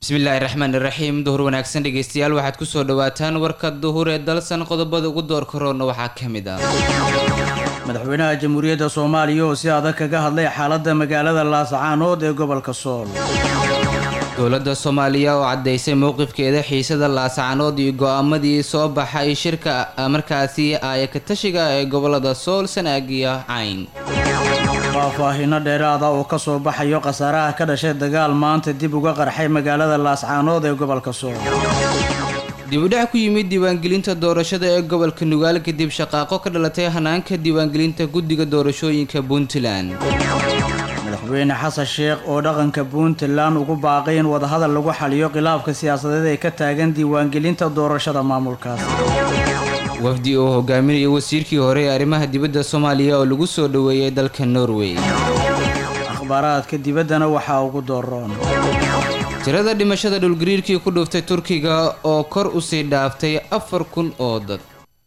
bismillaahi raxmaani raxiim duhur wanaagsan dhegeystayaal waxaad kusoo dhawaataan warka duhur ee dalsan qodobada ugu door karoona waxaa ka mid ah madaxweynaha jamhuuriyadda soomaaliya oo si adag kaga hadlay xaaladda magaalada laascaanood ee gobolka sool dowladda soomaaliya oo caddaysay mowqifkeeda xiisada laascaanood iyo go-aamadii soo baxay shirka markaasi aayakatashiga ee gobolada sool sanaag iyo cayn faahfaahino dheeraada oo ka soo baxayo khasaaraha ka dhashay dagaal maanta dib uga qarxay magaalada laascaanood ee gobolka sool dibudhac ku yimid diiwaangelinta doorashada ee gobolka nugaal kadib shaqaaqo ka dhalatay hanaanka diiwaangelinta guddiga doorashooyinka puntland madaxweyne xasan sheekh oo dhaqanka puntland ugu baaqay in wadahadal lagu xaliyo khilaafka siyaasadeed ee ka taagan diiwaangelinta doorashada maamulkaas wafdi oo hogaaminaya wasiirkii hore ee arrimaha dibadda soomaaliya oo lagu soo dhoweeyay dalka norway akhbaaraadka dibaddana waxaa ugu dooroon tirada dhimashada dhulgariirkii ku dhuftay turkiga oo kor usii dhaaftay afar kun oo dad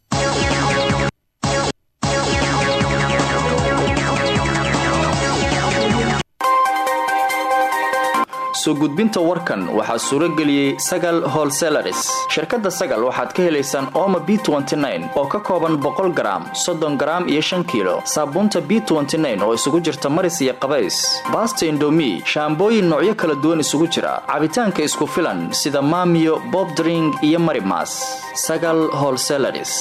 soo gudbinta warkan waxaa suuro geliyey sagal holselaris shirkadda sagal waxaad ka helaysaan ooma b oo ka kooban boqol garaam soddon garaam iyo shan kiilo saabuunta b oo isugu jirta maris iyo qabays baasta indomi shaambooyin noocyo kala duwan isugu jira cabitaanka isku filan sida maamiyo bobdring iyo marimas sagal holselaris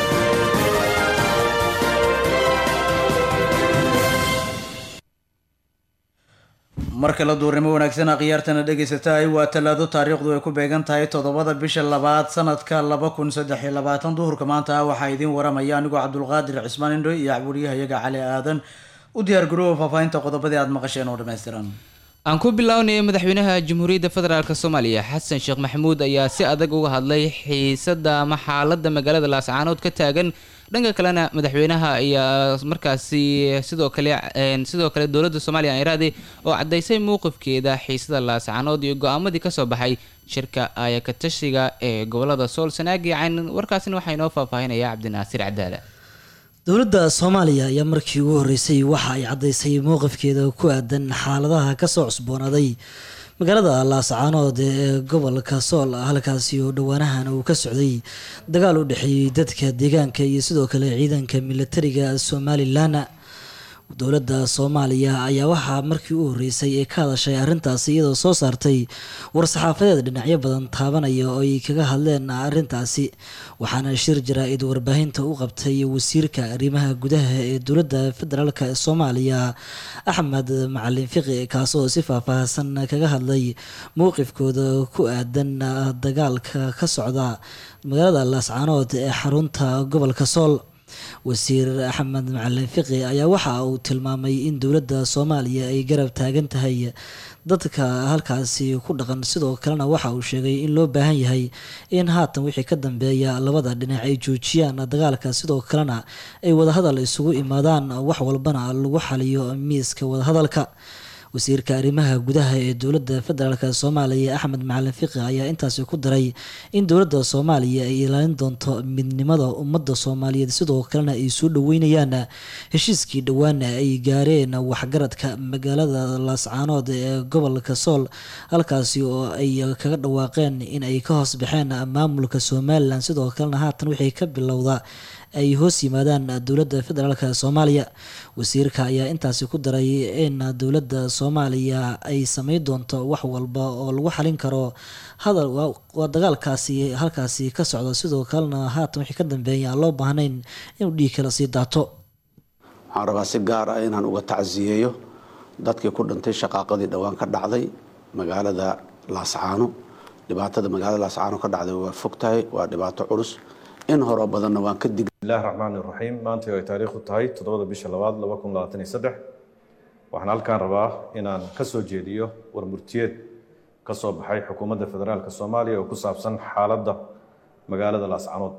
mar kale duurnimo wanaagsan akhyaartana dhegaysatahay waa talaado taariikhdu ay ku beegan tahay toddobada bisha labaad sanadka laba kun saddex iyo labaatan duhurka maanta waxaa idiin waramaya anigoo cabdulqaadir cismaan indho iyo cabwariyahayaga cali aadan u diyaar garooba faahfaahinta qodobadii aad maqasheen oo dhammaystiran aan ku bilownaya madaxweynaha jamhuuriyadda federaalk soomaaliya xasan sheekh maxamuud ayaa si adag uga hadlay xiisada ama xaaladda magaalada laascaanood ka taagan dhanka kalena madaxweynaha ayaa markaasi sidoo kale sidoo kale dowladda soomaaliya iraadi oo caddaysay mowqifkeeda xiisada laascaanood iyo go-aamadii kasoo baxay shirka aayakatashiga ee gobolada sool sanaag iyo cayn warkaasina waxaa inoo faahfaahinaya cabdinaasiir cadaala dowladda soomaaliya ayaa markii ugu horreysay waxa ay caddaysay mowqifkeeda ku aadan xaaladaha kasoo cusboonaaday magaalada laascaanood ee gobolka sool halkaasi oo dhowaanahan uu ka socday dagaal u dhexeeyey dadka deegaanka iyo sidoo kale ciidanka militariga somalilan dowladda soomaaliya ayaa waxaa markii u horreysay ee ka hadashay arrintaasi iyadoo soo saartay war-saxaafadeed dhinacyo badan taabanaya oo ay kaga hadleen arrintaasi waxaana shir jaraa-id warbaahinta u qabtay wasiirka arrimaha gudaha ee dowladda federaalk ee soomaaliya axmed macalin fiqi kaasoo si faahfaahsan kaga hadlay mowqifkooda ku aadan dagaalka ka socda magaalada laascaanood ee xarunta gobolka sool wasiir axmed macalin fiqi ayaa waxa uu tilmaamay in dowladda soomaaliya ay garab taagan tahay dadka halkaasi ku dhaqan sidoo kalena waxa uu sheegay in loo baahan yahay in haatan wixii ka dambeeya labada dhinac ay joojiyaan dagaalka sidoo kalena ay wadahadal isugu imaadaan wax walbana lagu xaliyo miiska wadahadalka wasiirka arrimaha gudaha ee dowladda federaalk soomaaliya axmed macalin fiqi ayaa intaasi ku daray in dowladda soomaaliya ay ilaalin doonto midnimada ummadda soomaaliyeed sidoo kalena ay soo dhaweynayaan heshiiskii dhowaana ay gaareen waxgaradka magaalada laascaanood ee gobolka sool halkaasi oo ay kaga dhawaaqeen in ay ka hoos baxeen maamulka somalilan sidoo kalena haatan wixii ka bilowda ay hoos yimaadaan dowladda federaalk soomaaliya wasiirka ayaa intaasi ku daray in dowladda soomaaliya ay sameyn doonto wax walba oo lagu xalin karo hadal waa dagaalkaasi halkaasi ka socda sidoo kalena haatan wixii ka dambeeya aan loo baahnayn inuu dhiig kala sii daato waxaan rabaa si gaar ah inaan uga tacsiyeeyo dadkii ku dhintay shaqaaqadii dhowaan ka dhacday magaalada laascaano dhibaatada magaalada laascaano ka dhacday waa fogtahay waa dhibaato culus in horoo badanna waan ka dig bismillahi raxmaan iraxiim maanta ay taariikhdu tahay toddobada bisha labaad laba kun labaatan iyo saddex waxaan halkaan rabaa inaan ka soo jeediyo war murtiyeed ka soo baxay xukuumadda federaalk soomaaliya oo ku saabsan xaaladda magaalada laascanood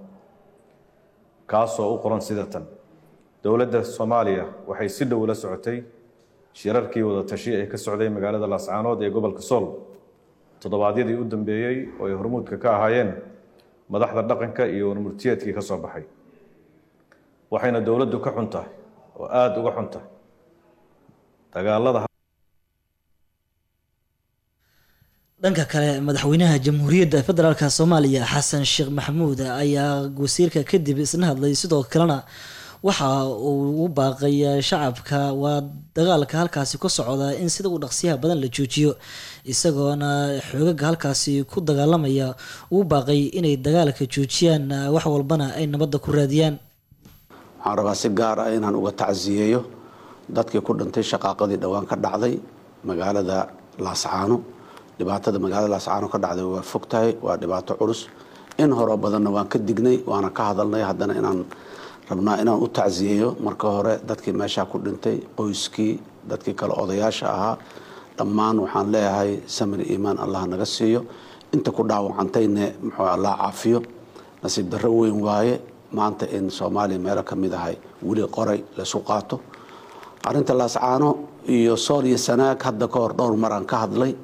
kaasoo u qoran sida tan dowladda soomaaliya waxay si dhow la socotay shirarkii wada tashi ee ka socday magaalada laascaanood ee gobolka sool toddobaadyadii u dambeeyey oo ay hormuudka ka ahaayeen madaxda dhaqanka iyo warmurtiyeedkii ka soo baxay waxayna dowladdu ka xun tahay oo aada uga xun tahay dagaalada dhanka kale madaxweynaha jamhuuriyadda federaalk soomaaliya xasan sheekh maxamuud ayaa wasiirka kadib isna hadlay sidoo kalena waxa uu u baaqay shacabka waa dagaalka halkaasi ku socda in sida uu dhaqsiyaha badan la joojiyo isagoona xoogaga halkaasi ku dagaalamaya uu baaqay inay dagaalka joojiyaan wax walbana ay nabadda ku raadiyaan waxaan rabaa si gaar ah inaan uga tacsiyeeyo dadkii ku dhintay shaqaaqadii dhowaan ka dhacday magaalada laascaano dhibaatada magaalada laascaano ka dhacday waa fog tahay waa dhibaato culus in horo badanna waan ka dignay waana ka hadalnay haddana inaan rabnaa inaan u tacsiyeeyo marka hore dadkii meeshaa ku dhintay qoyskii dadkii kale odayaasha ahaa dhammaan waxaan leeyahay samir iimaan allah naga siiyo inta ku dhaawacantayne muxuu allah caafiyo nasiib darro weyn waaye maanta in soomaaliya meelo ka mid ahay weli qoray laysu qaato arrinta laascaano iyo sool iyo sanaag hadda ka hor dhowr maraan ka hadlay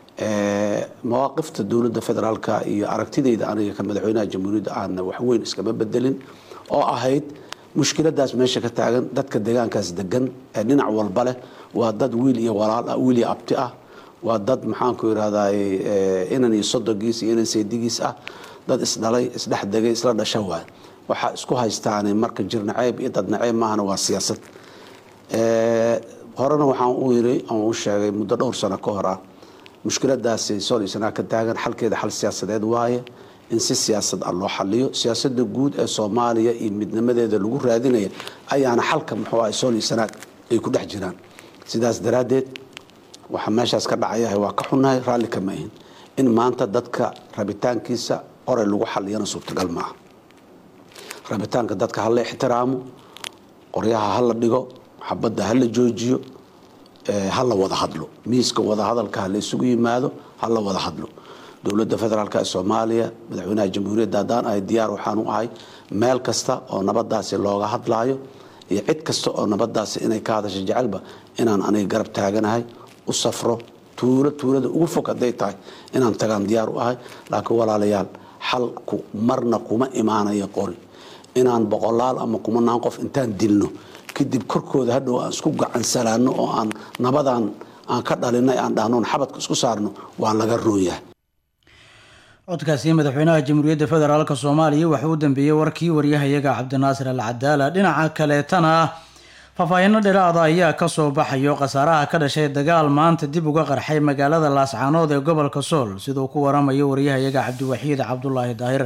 mawaaqifta dowladda federaalka iyo aragtidayda aniga ka madaxweynaha jamhuuriyadda aana waxweyn iskama bedelin oo ahayd mushkiladaas meesha ka taagan dadka deegaankaas degan ee dhinac walba leh waa dad wiil iyo walaal ah wiil iyo abti ah waa dad maxaanku irahday inan iyo sodogiis iyo inan seedigiis ah dad isdhalay isdhex degay isla dhasha waay waxaa isku haystaani marka jir naceeb iyo dad naceeb maahana waa siyaasad horena waxaan u yiri aan u sheegay muddo dhowr sano ka hor ah mushkiladaasi sool iyo sanaa ka taagan xalkeeda xal siyaasadeed waaye in si siyaasad ah loo xaliyo siyaasada guud ee soomaaliya iyo midnimadeeda lagu raadinaya ayaana xalka muxuu ah sool iyo sanaag ay ku dhex jiraan sidaas daraaddeed waxaa meeshaas ka dhacayahay waa ka xunnahay raalli kama ahin in maanta dadka rabitaankiisa qoray lagu xaliyana suurtagal maaha rabitaanka dadka hala ixtiraamo qoryaha hala dhigo xabadda hala joojiyo hala wada hadlo miiska wadahadalka hala isugu yimaado hala wada hadlo dowladda federaalk ee soomaaliya madaxweynaha jamhuuriyadda haddaan ahay diyaar waxaan u ahay meel kasta oo nabadaasi looga hadlaayo iyo cid kasta oo nabadaasi inay ka hadasho jecelba inaan aniga garab taaganahay u safro tuulo tuulada ugu fog hadday tahay inaan tagaan diyaar u ahay laakiin walaalayaal xalku marna kuma imaanayo qori inaan boqolaal ama kumanaan qof intaan dilno kadib korkooda hadhow aan isku gacansalaano oo aan nabadan aan ka dhalinay aan dhahnoon xabadka isku saarno waa laga roonyahay codkaasi madaxweynaha jamhuuriyadda federaalk soomaaliya waxaa u dambeeyey warkii waryahayaga cabdinaasir al cadaala dhinaca kaleetana faahfaahino dheeraada ayaa kasoo baxayo khasaaraha ka dhashay dagaal maanta dib uga qarxay magaalada laascaanood ee gobolka sool siduu ku waramayo waryahayaga cabdiwaxiid cabdulaahi daahir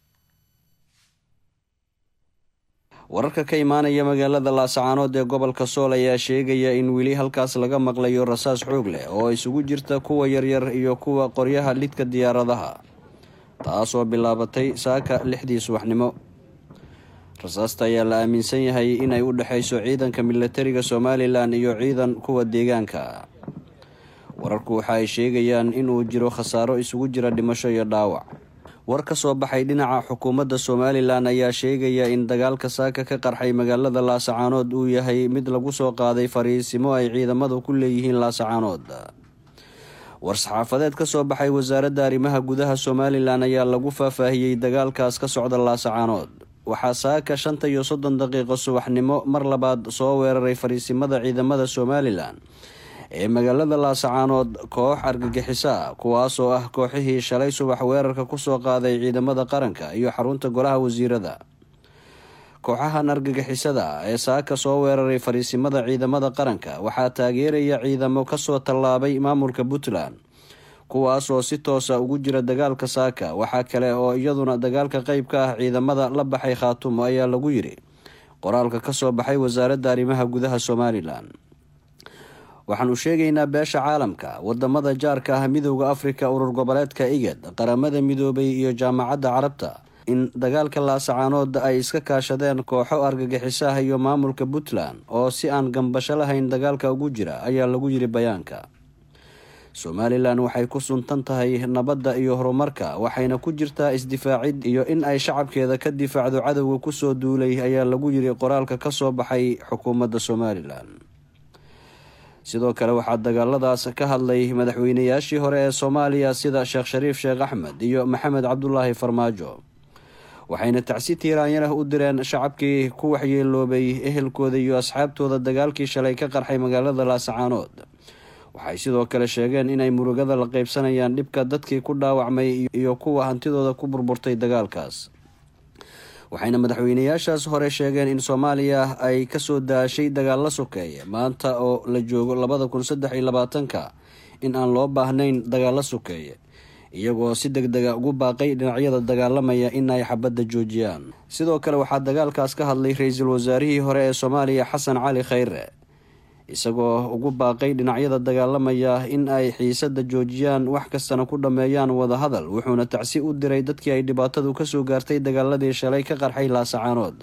wararka ka imaanaya magaalada laascaanood ee gobolka sool ayaa sheegaya in weli halkaas laga maqlayo rasaas xoog leh oo isugu jirta kuwa yaryar iyo kuwa qoryaha lidka diyaaradaha taasoo bilaabatay saaka lixdii subaxnimo rasaasta ayaa la aaminsan yahay inay u dhexayso ciidanka milatariga somalilan iyo ciidan kuwa deegaanka wararku waxa ay sheegayaan inuu jiro khasaaro isugu jira dhimasho iyo dhaawac war ka soo baxay dhinaca xukuumadda somalilan ayaa sheegaya in dagaalka saaka ka qarxay magaalada laasacaanood uu yahay mid lagu soo qaaday fariisimo ay ciidamadu ku leeyihiin laasacaanood war-saxaafadeed ka soo baxay wasaaradda arrimaha gudaha somalilan ayaa lagu faahfaahiyey dagaalkaas ka socda laasacaanood waxaa saaka shanta iyo soddon daqiiqo subaxnimo mar labaad soo weeraray fariisimada ciidamada somalilan ee magaalada laasacaanood koox argagixiso ah kuwaasoo ah kooxihii shalay subax weerarka kusoo qaaday ciidamada qaranka iyo xarunta golaha wasiirada kooxahan argagixisada ee saaka soo weeraray fariisimada ciidamada qaranka waxaa taageeraya ciidamo kasoo tallaabay maamulka puntland kuwaasoo si toosa ugu jira dagaalka saaka waxaa kale oo iyaduna dagaalka qeyb ka ah ciidamada la baxay khaatumo ayaa lagu yiri qoraalka kasoo baxay wasaaradda arrimaha gudaha somalilan waxaanu sheegaynaa beesha caalamka wadamada jaarka ah midooda afrika urur goboleedka igad qaramada midoobay iyo jaamacadda carabta in dagaalka laasacaanood ay iska kaashadeen kooxo argagixiso ah iyo maamulka puntland oo si aan gambasho lahayn dagaalka ugu jira ayaa lagu yiri bayaanka somalilan waxay ku suntan tahay nabadda iyo horumarka waxayna ku jirtaa isdifaacid iyo in ay shacabkeeda ka difaacdo cadowga kusoo duulay ayaa lagu yiri qoraalka kasoo baxay xukuumadda somalilan sidoo kale waxaa dagaaladaas ka hadlay madaxweynayaashii hore ee soomaaliya sida sheekh shariif sheekh axmed iyo maxamed cabdulaahi farmaajo waxayna tacsi tiiraanyalah u direen shacabkii ku waxyeeloobay ehelkooda iyo asxaabtooda dagaalkii shalay ka qarxay magaalada laasacaanood waxay sidoo kale sheegeen inay murugada la qaybsanayaan dhibka dadkii ku dhaawacmay iyo kuwa hantidooda ku burburtay dagaalkaas waxayna madaxweynayaashaas hore sheegeen in soomaaliya ay kasoo daashay dagaalla sokeeye maanta oo la joogo labada kun saddex iyo labaatanka in aan loo baahnayn dagaalla sokeeye iyagoo si deg dega ugu baaqay dhinacyada dagaalamaya in ay xabadda joojiyaan sidoo kale waxaa dagaalkaas ka hadlay ra-iisul wasaarihii hore ee soomaaliya xasan cali khayre isagoo ugu baaqay dhinacyada dagaalamaya in ay xiisada joojiyaan wax kastana ku dhammeeyaan wadahadal wuxuuna tacsi u diray dadkii ay dhibaatadu kasoo gaartay dagaaladii shalay ka qarxay laasacaanood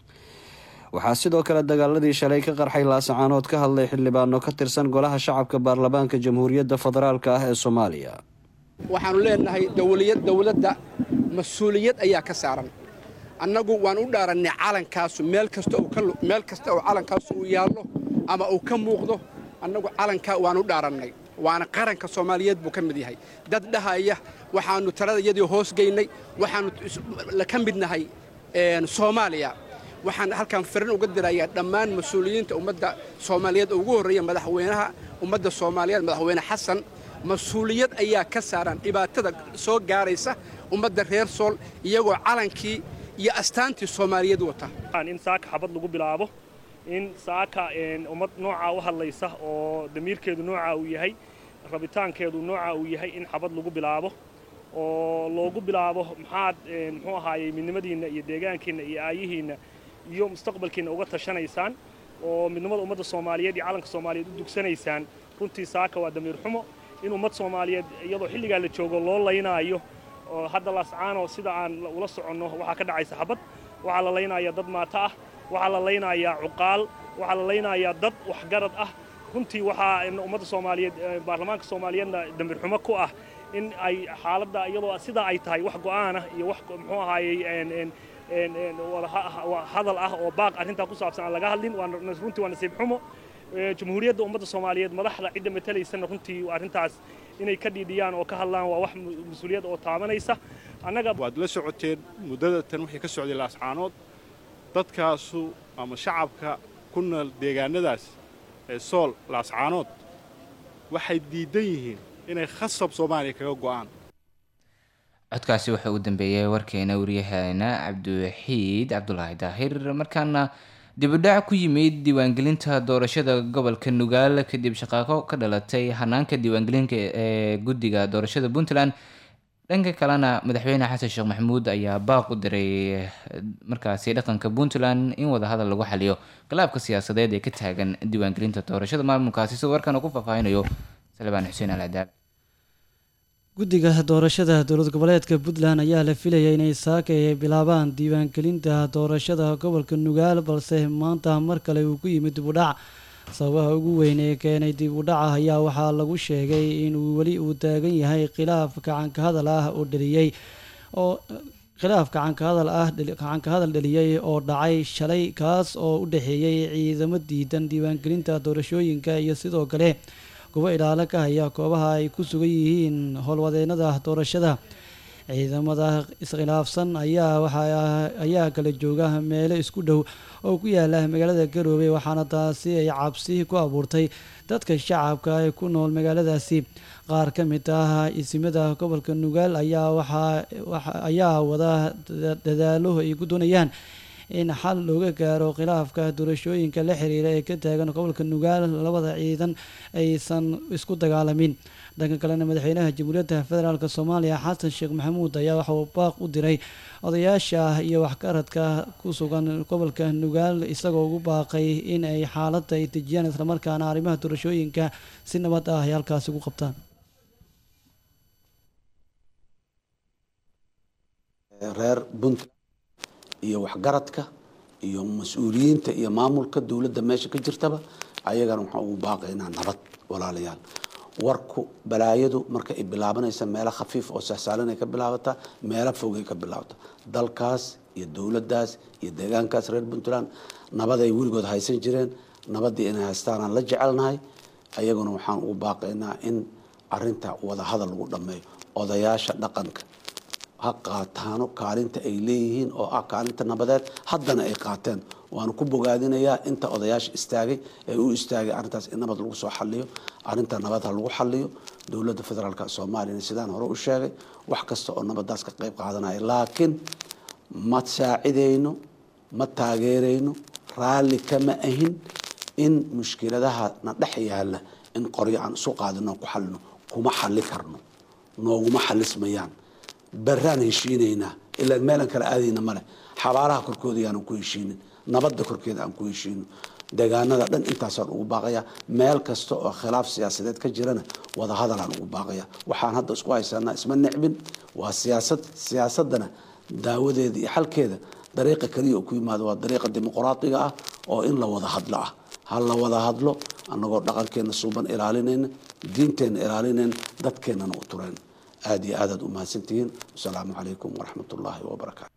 waxaa sidoo kale dagaaladii shalay ka qarxay laasacaanood ka hadlay xildhibaano ka tirsan golaha shacabka baarlamaanka jamhuuriyadda federaalk ah ee soomaaliya waxaanu leenahay dowladda mas-uuliyad ayaa ka saaran annagu waan u dhaarannay calankaasu meel kasta oo calankaasu uu yaallo ama uu ka muuqdo annagu calankaa waan u dhaarannay waana qaranka soomaaliyeed buu ka mid yahay dad dhahaya waxaannu taladayadii hoosgaynay waxaannu ka mid nahay soomaaliya waxaan halkaan firin uga dirayaa dhammaan mas-uuliyiinta ummadda soomaaliyeed oo ugu horreeya madaxweynaha ummadda soomaaliyeed madaxweyne xasan mas-uuliyad ayaa ka saaran dhibaatada soo gaaraysa ummadda reer sool iyagoo calankii iyo astaantii soomaaliyeed wata in saaka xabad lagu bilaabo in saaka ummad noocaa u hadlaysa oo damiirkeedu noocaa uu yahay rabitaankeedu noocaa uu yahay in xabad lagu bilaabo oo loogu bilaabo maxaad muxuu ahaayey midnimadiinna iyo deegaankiinna iyo aayihiinna iyo mustaqbalkiinna uga tashanaysaan oo midnimada ummadda soomaaliyeed iyo calanka soomaaliyeed u dugsanaysaan runtii saaka waa damiir xumo in ummad soomaaliyeed iyadoo xilligaa la joogo loo laynaayo oo hadda laascaano sida aan ula soconno waxaa ka dhacaysa xabad waxaa la laynayaa dad maato ah waxaa la laynayaa cuqaal waxaa la laynayaa dad waxgarad ah runtii waxaa ummadda soomaaliyeed baarlamaanka soomaaliyeedna damiir xumo ku ah in ay xaaladda iyadoo sidaa ay tahay wax go'aanah iyo wax muxuu ahaayey hadal ah oo baaq arrintaa ku saabsan aan laga hadlin runtii waa nasiib xumo jamhuuriyadda ummadda soomaaliyeed madaxda cidda matalaysana runtii arrintaas inay ka dhiidhiyaan oo ka hadlaan waa wax mas-uuliyad oo taabanaysa annaga waad la socoteen muddada tan wixii ka socday laascaanood dadkaasu ama shacabka ku nool deegaanadaas ee sool laascaanood waxay diidan yihiin inay khasab soomaaliya kaga go'aan codkaasi wuxuu u dambeeyey warkeena waryaheena cabdiwaxiid cabdulaahi daahir markaana dibudhac ku yimid diiwaangelinta doorashada gobolka nugaal kadib shaqaaqo ka dhalatay hanaanka diiwaangelinka ee guddiga doorashada puntland dhanka kalena madaxweyne xasan sheekh maxamuud ayaa baaq u diray markaasi dhaqanka puntland in wadahadal lagu xaliyo khilaafka siyaasadeed ee ka taagan diiwaangelinta doorashada maamulkaasi sidoo warkan uu ku faahfaahinayo salbaan xuseen alcadaal guddiga doorashada dowlad goboleedka puntland ayaa la filayay inay saaka ay bilaabaan diiwaangelinta doorashada gobolka nugaal balse maanta mar kale uu ku yimid dib u dhac sababaha ugu weyn ee keenay dib u dhaca ayaa waxaa lagu sheegay inuu weli uu taagan yahay khilaaf gacanka hadal ah oo dheliyey oo khilaaf gacanka hadal ah gacanka hadal dheliyey oo dhacay shalay kaas oo u dhexeeyey ciidamo diidan diiwaangelinta doorashooyinka iyo sidoo kale kuwo ilaalo ka haya koobaha ay ku sugan yihiin howlwadeenada doorashada ciidamada iskhilaafsan ayaa waxa ayaa kala jooga meelo isku dhow oo ku yaala magaalada garoobe waxaana taasi ay cabsi ku abuurtay dadka shacabka ee ku nool magaaladaasi qaar ka mid ah isimada gobolka nugaal ayaa waxaa ayaa wada dadaalo ay ku doonayaan in xal looga gaaro khilaafka doorashooyinka la xiriira ee ka taagan gobolka nugaal labada ciidan aysan isku dagaalamin dhanka kalena madaxweynaha jamhuuriyadda federaalk soomaaliya xasan sheekh maxamuud ayaa waxa uu baaq u diray odayaasha iyo waxgaradka ku sugan gobolka nugaal isagoo ugu baaqay in ay xaaladda ay dejiyaan islamarkaana arrimaha doorashooyinka si nabad ah ay halkaasi ugu qabtaan reer puntland iyo waxgaradka iyo mas-uuliyiinta iyo maamulka dowladda meesha ka jirtaba ayagana waxaan ugu baaqaynaa nabad walaalayaal warku balaayadu marka ay bilaabanaysa meelo khafiif oo sahsaalan ay ka bilaabataa meelo fogay ka bilaabata dalkaas iyo dowladdaas iyo deegaankaas reer puntland nabad ay weligood haysan jireen nabaddii inay haystaanaan la jecelnahay ayaguna waxaan ugu baaqaynaa in arinta wadahadal lagu dhammeeyo odayaasha dhaqanka ha qaataano kaalinta ay leeyihiin oo ah kaalinta nabadeed haddana ay qaateen waana ku bogaadinayaa inta odayaasha istaagay ee u istaagay arrintaas in nabad lagu soo xaliyo arrinta nabad ha lagu xaliyo dowladda federaalk soomaaliyana sidaan hore u sheegay wax kasta oo nabadaas ka qayb qaadanaya laakiin ma saacidayno ma taageerayno raalli kama ahin in mushkiladaha na dhex yaalla in qoryo aan isu qaadino ku xalino kuma xali karno nooguma xalismayaan baraan heshiinaynaa ilaa meelan kala aadayna male xabaalaha korkooda yaanan ku heshiinin nabadda korkeeda aan ku heshiino deegaanada dhan intaasaan ugu baaqaya meel kasta oo khilaaf siyaasadeed ka jirana wadahadalaan ugu baaqaya waxaan hadda isku haysanaa isma necbin waa siyaasad siyaasadana daawadeeda iyo xalkeeda dariiqa keliya oo ku yimaado waa dariiqa dimuqraadiga ah oo in la wada hadlo ah ha la wada hadlo annagoo dhaqankeena suuban ilaalinayna diinteenna ilaalinayna dadkeennana u turayn aada iyo aadaad u mahadsantihiin wasalaamu calaykum waraxmat ullaahi wabarakaatu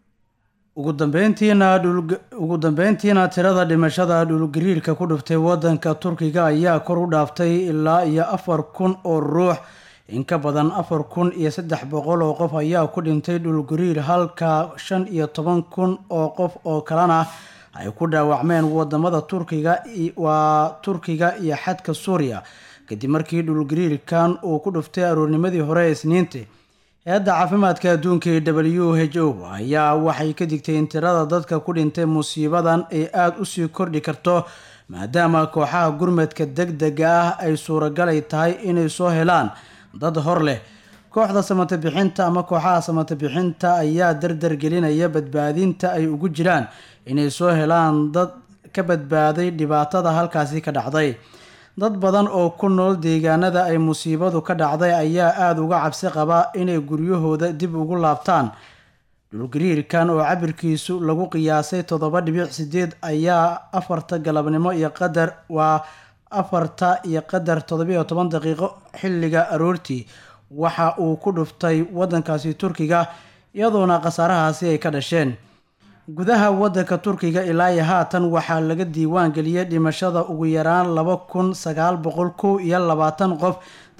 ugu dambeyntiina ugu dambeyntiina tirada dhimashada dhulgariirka ku dhuftay wadanka turkiga ayaa kor u dhaaftay ilaa iyo afar kun oo ruux in ka badan afar kun iyo saddex boqol oo qof ayaa ku dhintay dhulgariir halka shan iyo toban kun oo qof oo kalena ay ku dhaawacmeen wadamada turkiga waa turkiga iyo xadka suuriya kadib markii dhulgariirkan uu ku dhuftay aroornimadii hore ee isniintii hay-adda caafimaadka adduunka ee w h o ayaa waxay ka digtay in tirada dadka ku dhintay musiibadan ay aada usii kordhi karto maadaama kooxaha gurmadka deg dega ah ay suuragalay tahay inay soo helaan dad hor leh kooxda samata bixinta ama kooxaha samata bixinta ayaa dardar gelinaya badbaadinta ay ugu jiraan inay soo helaan dad ka badbaaday dhibaatada halkaasi ka dhacday dad badan oo ku nool deegaanada ay musiibadu ka dhacday ayaa aada uga cabsi qaba inay guryahooda dib ugu laabtaan dhulgariirkan oo cabirkiisu lagu qiyaasay toddoba dhibic sideed ayaa afarta galabnimo iyo qadar waa afarta iyo qadar toddobiyo toban daqiiqo xilliga aroortii waxa uu ku dhuftay wadankaasi turkiga iyadoona khasaarahaasi ay ka dhasheen gudaha wadanka turkiga ilaa iyo haatan waxaa laga diiwaan geliyay dhimashada ugu yaraan laba kun sagaal boqol kow iyo labaatan qof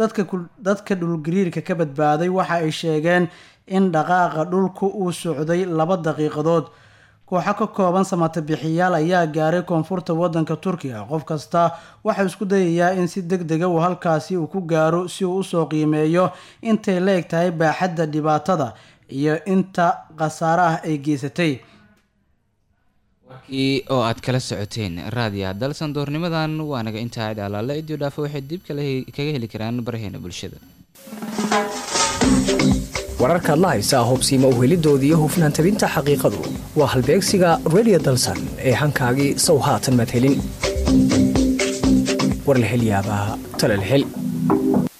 dadka dhulgariirka ka badbaaday waxa ay sheegeen in dhaqaaqa dhulku uu socday laba daqiiqadood kooxo ka kooban samata bixiyaal ayaa gaaray koonfurta wadanka turkiga qof kasta waxau isku dayayaa in si deg dega uu halkaasi uu ku gaaro si uu usoo qiimeeyo intay la eg tahay baaxadda dhibaatada iyo inta khasaare ah ay geysatay warkii oo aad kala socoteen raadiya dalsan doornimadan waa naga intaa cid alaale idio dhaafo waxay dib kaga heli karaan baraheena bulshada wararkaad la haysaa hobsiima uhelidooda iyo hufnaan tabinta xaqiiqadu waa halbeegsiga redio dalsan ee hankaagii sow haatan madhelin war la hel yaabaa talal hel